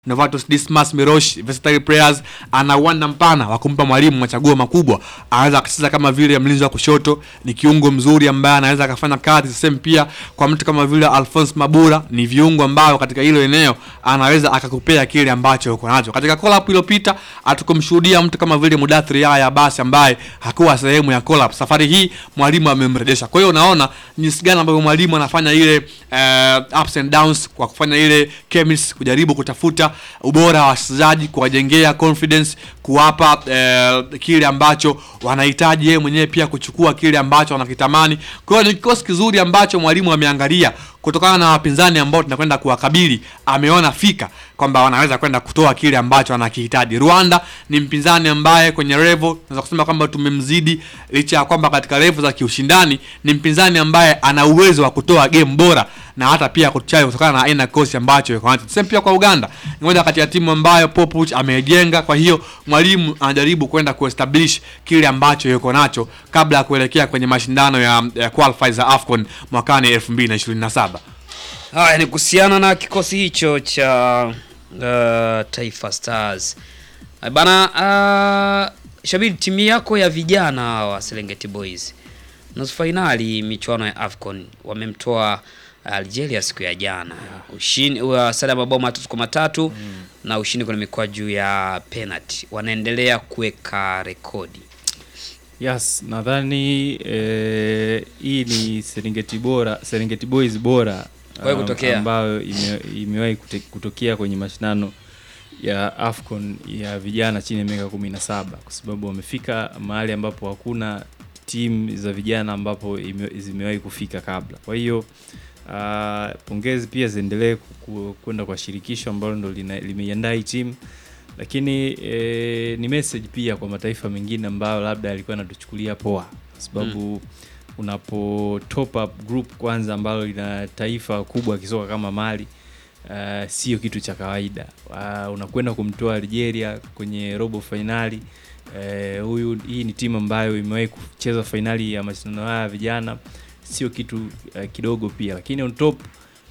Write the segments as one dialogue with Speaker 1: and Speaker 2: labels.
Speaker 1: Novatus Dismas Mirosh versatile players, ana uwanda mpana wa kumpa mwalimu machaguo makubwa. Anaweza akacheza kama vile mlinzi wa kushoto, ni kiungo mzuri ambaye anaweza akafanya kazi same. Pia kwa mtu kama vile Alphonse Mabura, ni viungo ambao katika hilo eneo anaweza akakupea kile ambacho uko nacho. Katika collab iliyopita hatukumshuhudia mtu kama vile Mudathiri Yahya basi ambaye hakuwa sehemu ya collab. Safari hii mwalimu amemrejesha. Kwa hiyo unaona jinsi gani ambavyo mwalimu anafanya ile uh, ups and downs kwa kufanya ile chemistry, kujaribu kutafuta ubora wa wachezaji, kuwajengea confidence, kuwapa eh, kile ambacho wanahitaji, yeye mwenyewe pia kuchukua kile ambacho wanakitamani. Kwa hiyo ni kikosi kizuri ambacho mwalimu ameangalia kutokana na wapinzani ambao tunakwenda kuwakabili, ameona fika kwamba wanaweza kwenda kutoa kile ambacho wanakihitaji. Rwanda ni mpinzani ambaye kwenye level tunaweza kusema kwamba tumemzidi, licha ya kwamba katika level za kiushindani ni mpinzani ambaye ana uwezo wa kutoa game bora na hata pia kuchai kutokana na aina kosi ambacho yuko nacho. Same pia kwa Uganda, ni moja kati ya timu ambayo Popovic amejenga. Kwa hiyo mwalimu anajaribu kwenda kuestablish kile ambacho yuko nacho kabla ya kuelekea kwenye mashindano ya, ya qualifiers za AFCON mwakani 2027.
Speaker 2: Haya ni kuhusiana na kikosi hicho cha uh, Taifa Stars bana. Uh, Shabiri, timu yako ya vijana wa Serengeti Boys nusu fainali michuano ya AFCON wamemtoa Algeria siku ya jana ushindi wa sare ya mabao matatu kwa matatu mm. na ushindi kwenye mikwaju ya penalty, wanaendelea kuweka rekodi.
Speaker 3: Yes, nadhani eh, hii ni Serengeti bora, Serengeti Boys bora
Speaker 2: Kwa hiyo kutokea.
Speaker 3: ambayo ime, imewahi kute- kutokea kwenye mashindano ya AFCON ya vijana chini ya miaka kumi na saba kwa sababu wamefika mahali ambapo hakuna timu za vijana ambapo ime, zimewahi kufika kabla. Kwa hiyo uh, pongezi pia ziendelee ku- ku- kwenda kwa shirikisho ambalo ndo lina- limeiandaa hii timu lakini eh, ni message pia kwa mataifa mengine ambayo labda yalikuwa yanatuchukulia poa, kwa sababu unapo top up group kwanza ambalo lina taifa kubwa kisoka kama Mali uh, sio kitu cha kawaida. Uh, unakwenda kumtoa Algeria kwenye robo fainali. Eh, huyu hii ni timu ambayo imewahi kucheza fainali ya mashindano haya ya vijana, sio kitu uh, kidogo pia, lakini on top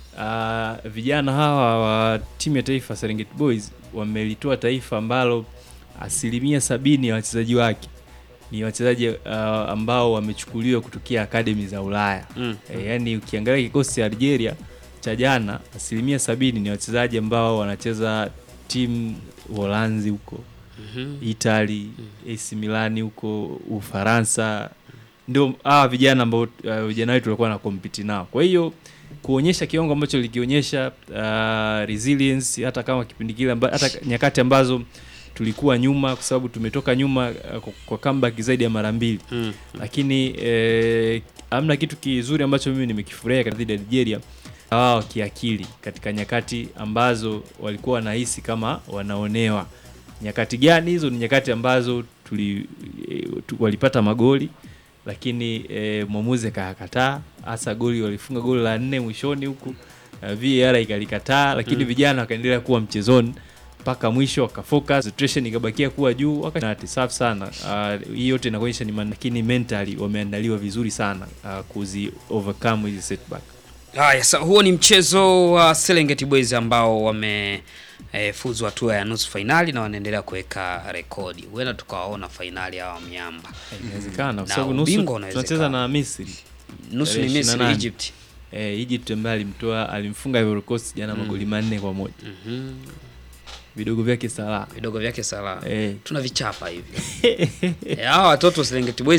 Speaker 3: uh, vijana hawa wa timu ya taifa Serengeti Boys wamelitoa taifa ambalo asilimia sabini ya wachezaji wake ni wachezaji uh, ambao wamechukuliwa kutokea akademi za Ulaya.
Speaker 2: Mm.
Speaker 3: E, yani ukiangalia kikosi cha Algeria cha jana asilimia sabini ni wachezaji ambao wanacheza timu Uholanzi huko Italy, AC Milani huko Ufaransa, ndio hawa vijana ambao uh, vijana wetu walikuwa na compete nao. Kwa hiyo kuonyesha kiwango ambacho likionyesha uh, resilience hata kama kipindi kile amba, hata nyakati ambazo tulikuwa nyuma kwa sababu tumetoka nyuma uh, kwa- kwa comeback zaidi ya mara mbili
Speaker 2: Mm.
Speaker 3: lakini eh, amna kitu kizuri ambacho mimi nimekifurahia katika dhidi ya Nigeria wao kiakili katika nyakati ambazo walikuwa wanahisi kama wanaonewa. Nyakati gani hizo? Ni nyakati ambazo tuli, e, tu, walipata magoli lakini e, mwamuzi akakataa, hasa goli walifunga goli la nne mwishoni huku uh, VAR ikalikataa, lakini vijana wakaendelea kuwa mchezoni mpaka mwisho wakafocus, concentration ikabakia kuwa juu, wakati safi sana. Uh, hii yote inakuonyesha ni man- lakini mentally wameandaliwa vizuri sana uh, kuzi overcome hizi setback.
Speaker 2: Haya, sa huo ni mchezo wa Serengeti Boys ambao wame eh, fuzu hatua ya nusu fainali na wanaendelea kuweka rekodi. Huenda tukawaona fainali hawa miamba.
Speaker 3: Inawezekana kwa
Speaker 2: Na
Speaker 3: sababu nusu
Speaker 2: ubingwa unawezekana.
Speaker 3: tunacheza na Misri.
Speaker 2: Nusu ni
Speaker 3: Tarehe
Speaker 2: Misri,
Speaker 3: 28.
Speaker 2: Egypt.
Speaker 3: Eh, Egypt ambaye alimtoa alimfunga Ivory Coast jana magoli manne kwa moja.
Speaker 2: Mhm.
Speaker 3: Vidogo vyake sala.
Speaker 2: Vidogo vyake sala.
Speaker 3: Eh.
Speaker 2: Tuna vichapa hivi. Eh, hawa watoto wa Serengeti Boys